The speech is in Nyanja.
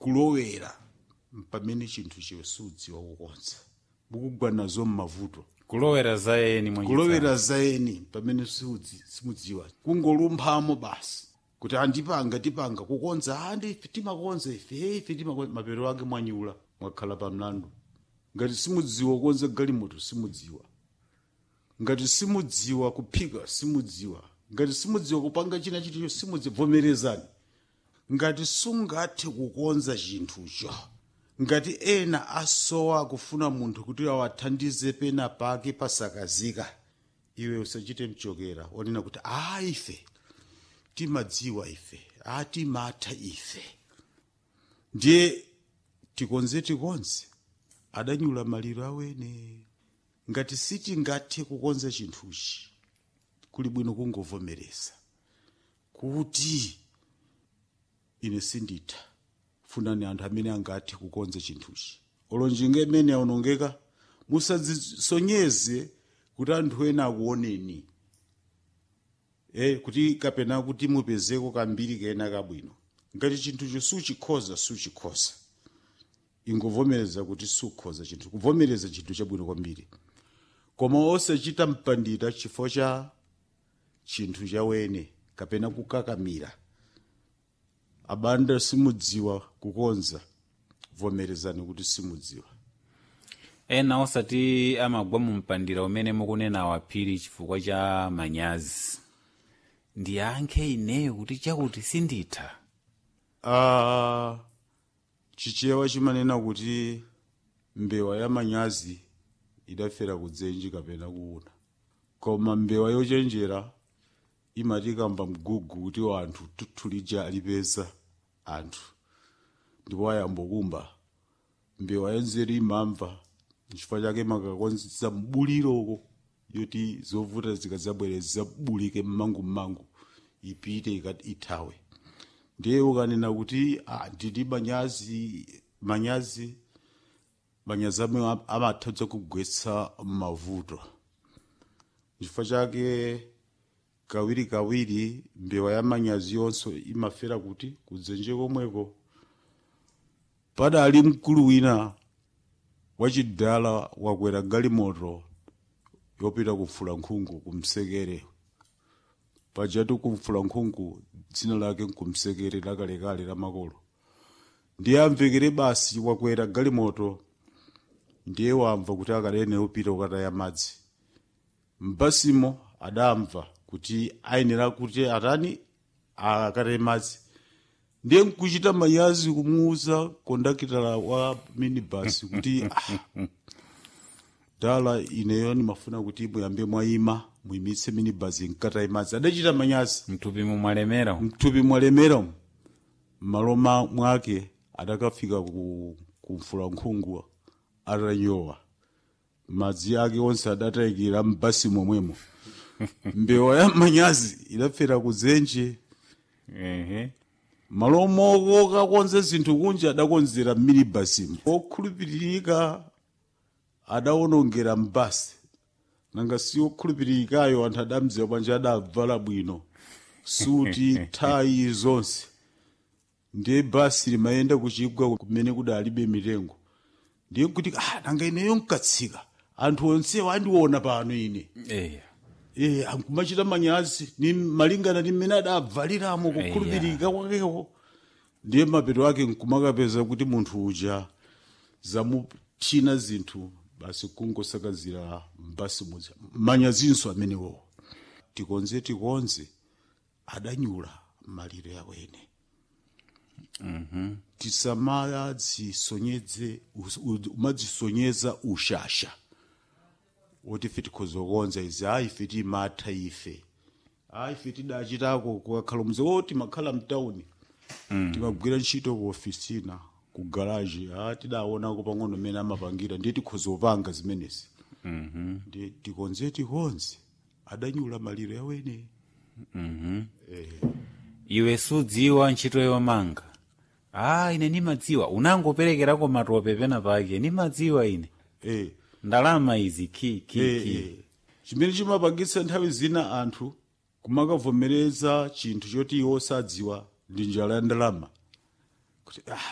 kulowera pamene chinthu chiwe sudziwa kukonza mukugwanazo mmavuto kulowera zayeni mwachitsanzo. kulowera zayeni pamene siudzi- simudziwa kungolumphamo basi kuti andipanga tipanga kukonza andi ife timakonza ife hey, ife timakonza mapero ake mwanyula mwakhala pa mlandu ngati simudziwa kukonza galimoto simudziwa ngati simudziwa kuphika simudziwa ngati simudziwa kupanga china chiticho simudziwa vomerezani ngati sungathe kukonza chinthucho ngati ena asowa kufuna munthu kuti awathandize pena pake pasakazika iwe usachite mchokera onena kuti a ife timadziwa ife a timatha ife ndiye tikonze tikonze adanyula maliro awene ngati sitingathe kukonza chinthuchi kuli bwino kungovomereza kuti ine sinditha funani anthu amene angathe kukonza chinthuchi olonjinga imene aonongeka musadzisonyeze kuti anthu ena akuoneni eh kuti kapena kuti mupezeko kambiri kena kabwino ngati chinthucho suchikhoza suchikhoza ingovomereza kuti sukhoza chinthu kuvomereza chinthu chabwino kwambiri koma osachita mpandira chifukwa cha chinthu chawene kapena kukakamira abanda simudziwa kukonza vomerezani kuti simudziwa ena osati amagwa mu mpandira umene mukunena awaphiri chifukwa cha manyazi ndiyankhe ineyo kuti chakuti sinditha Ah, chichewa chimanena kuti mbewa ya manyazi idafera kudzenji kapena kuuna koma mbewa yochenjera imatikamba mgugu kuti anthu tutulija alipeza anthu ndipo ayambokumba mbewa yanzeru imamva nchifukwa chake makakonza mbuliroko yoti zovuta zikadzabwera zabulike mmangu-mmangu ipite ikati ithawe ndiye ukanena kuti ah, ndidi manyazi manyazi manyazi amwe am- amatha kugwetsa mavuto chifukwa chake kawiri kawiri mbewa ya manyazi yonso imafera kuti kudzenje komweko padali mkulu wina wachidala wakwera galimoto yopita kufula nkhungu kumsekere pajatu kumfula nkhungu dzina lake nkumsekere lakalekale la makolo ndiye amvekere basi wakwera galimoto ndiye wamva kuti akalene upita ukataya madzi mbasimo adamva kuti ayenera kuti atani akataye madzi ndiye nkuchita manyazi kumuuza kondakitala wa minibus kuti ah, dala ineyo nimafuna kuti muyambe mwayima muyimitse minibus nkataye madzi adachita manyazi mthupi mumwalemera mthupi mwalemera m'malo ma- mwake adakafika ku kumfula nkhungu atanyowa madzi ake onse adatayikira mbasi momwemo mbewa ya manyazi idafera kudzenje ehe malo moko kakonze zinthu kunja adakonzera minibasimu okhulupiririka adawonongera mbasi nanga si okhulupiririkayo anthu adamdziwa bwanji adavala bwino suti thayi zonse ndiye basi limayenda kuchigwa kumene kudalibe mitengo ndiye kuti ah, nanga ineyo nkatsika anthu onsewa andiona pano ine eya Eh, ankumachita manyazi ni malingana ndi mmene adavaliramo kukhulupirika kwakeko ndiye mapeto ake nkumakapeza kuti munthu uja zamuchina zinthu basi kungosakazira mbasi mudzi manyazinso amenewo tikonze tikonze adanyula maliro yawene tisamadzisonyeze umadzisonyeza ushasha woti ife tikhoza kukonza izi ayi ife timatha ife ayi ife tidachitako kukakhala mze o timakhala mtawuni timagwira ntchito ku ofisina ku garaji a tidaonako pang'ono mmene amapangira ndiye tikhoza kupanga zimenezi ndiye tikonze tikonze adanyula maliro yawene iwe sudziwa ntchito yomanga ah ine nimadziwa unangoperekerako matope pena pake nimadziwa ine eh. ndalama izi ki ki Eh, ki eh. chimene chimapangitsa nthawi zina anthu kumakavomereza chinthu choti iwo sadziwa ndi njala ya ndalama kuti ah,